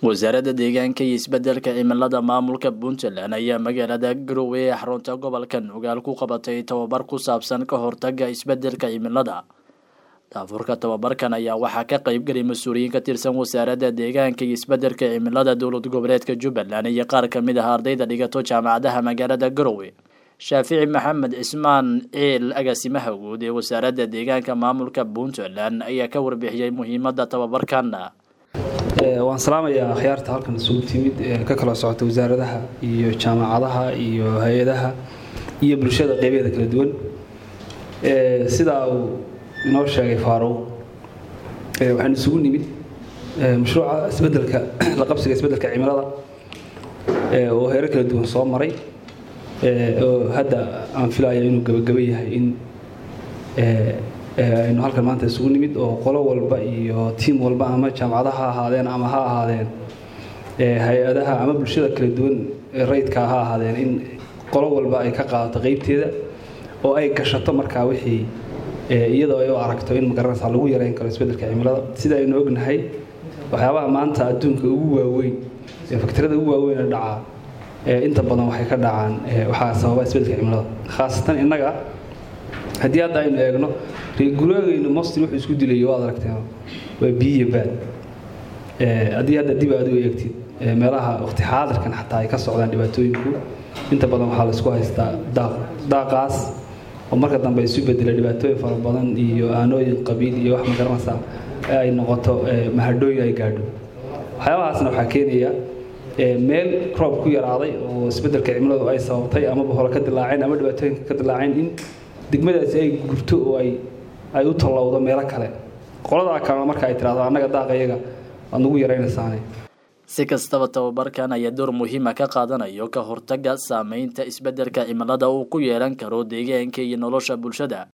wasaaradda deegaanka iyo isbedelka cimilada maamulka puntland ayaa magaalada garowe ee xarunta gobolka nugaal ku qabatay tababar ku saabsan ka hortaga isbedelka cimilada daafurka tababarkan ayaa waxaa ka qeybgelay mas-uuliyiin ka tirsan wasaaradda deegaanka iyo isbedelka cimilada dowlad goboleedka jubbaland iyo qaar kamid ah ardayda dhigato jaamacadaha magaalada garowe shaafici maxamed cismaan ciil agaasimaha guud ee wasaaradda deegaanka maamulka puntland ayaa ka warbixiyey muhiimada tababarkan waan salaamayaa akhyaarta halkan isugu timid ka kala socota wasaaradaha iyo jaamacadaha iyo hay-adaha iyo bulshada qeybeeda kala duwan sidaa uu inoo sheegay faaruq waxaan isugu nimid mashruuca isbedelka la qabsiga isbedelka cimilada oo heero kala duwan soo maray oo hadda aan filaya inuu gabagaba yahay in aynu halkan maanta isugu nimid oo qolo walba iyo tiim walba ama jaamacadaha ha ahaadeen ama ha ahaadeen hay-adaha ama bulshada kala duwan rayidka ha ahaadeen in qolo walba ay ka qaadato qeybteeda oo ay gashato markaa wixii iyadoo ay u aragto in magaranaysa lagu yareyn karo isbedelka cimilada sida aynu ognahay waxyaabaha maanta adduunka ugu waaweyn ee faktirada ugu waaweyn ee dhacaa inta badan waxay ka dhacaan waxaa sababa isbedelka cimilada khaasatan innaga haddii hadda aynu eegno reeguraagaynu mostin wuxuu isku dilayo waad aragteen waa biyiyo baad haddii hadda dib aad u eegtid meelaha waqti xaadirkan xataa ay ka socdaan dhibaatooyinku inta badan waxaa laisku haystaa daaq daaqaas oo marka dambe isu bedela dhibaatooyin fara badan iyo aanooyin qabiil iyo wax magaranaysa ay noqoto mahadhooyin ay gaadho waxyaabahaasna waxaa keenaya meel roob ku yaraaday oo isbedelka cimiladu ay sababtay amaba hore ka dilaaceen ama dhibaatooyinka ka dilaaceen in degmadaasi ay gurto oo ay ay u tallowdo meelo kale qoladaa kalena marka ay tidhahdo annaga daaqa iyaga waad nagu yaraynaysaane si kastaba tababarkan ayaa door muhiima ka qaadanayo ka hortaga saameynta isbedelka cimilada uu ku yeelan karo deegaanka iyo nolosha bulshada